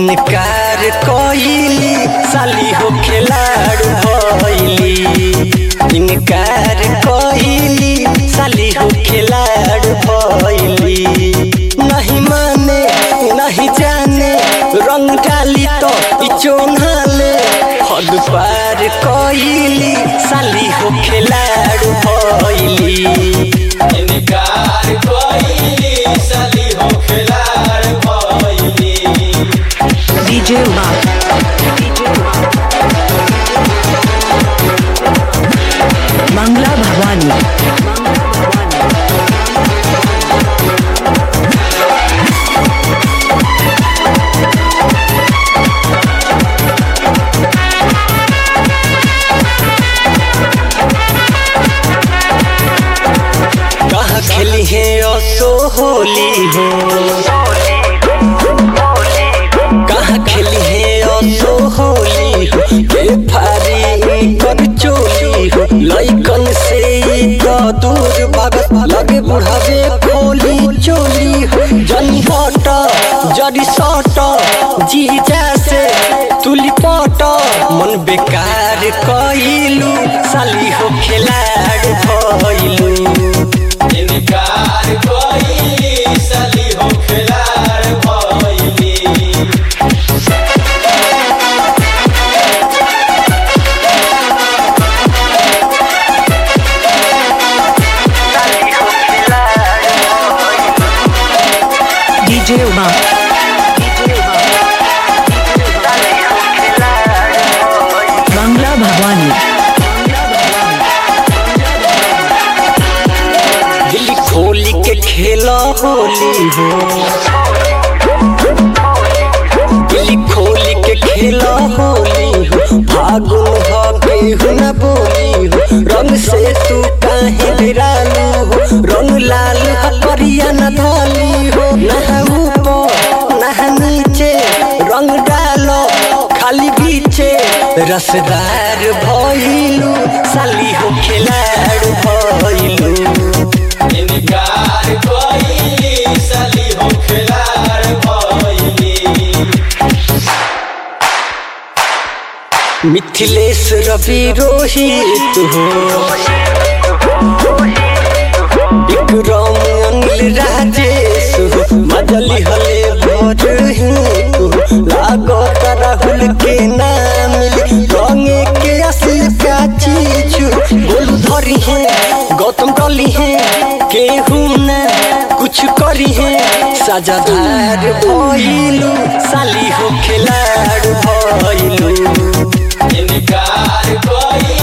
इनकार कइली साली हो खिलाड़ भइली इनकार कइली साली हो खिलाड़ भइली नहीं माने नहीं जाने रंग डाली तो ई चोन्हाले हद पार कइली साली हो खिलाड़ भइली इनकार कोई साली हो खिलाड़ भइली DJ Umang. Mangla Bhavani. कहाँ खेली है असो होली हो कहाँ खेली है असो होली हो के फारी कर चोली हो लइकन से ई तो दूर भागत लगे बुढ़ावे खोली चोली हो जनी हट जड़ी सट जी जैसे तुली पट मन बेकार कइलू साली हो खिलाड़ भइलू इनकार कोई साली हो खिलाड़ भइली DJ Umang. Mangla Bhavani. दिल खोली के खेला होली हो दिल खोली के खेला होली हो फागुन हो केहू न बोली हो रंग से तू काहे बिरालू हो रंग लाल हो करिया न धाली हो नह ऊपर नह नीचे रंग डालो खाली बीचे रसदार भइलू साली हो खिलाड़ भइलू इनकार कोई साली हो खिलाड़ भइली मिथिलेश रवि रोहित हो विक्रम अनिल राजेश हो मजली हले भर हो लागो राहुल के नाम रंगे के असली का चीज बोलू धरी है गौतम डली है केहू न कुछ करी है सजादार भइलू साली हो खिलाड़ भइलू इनकार कोई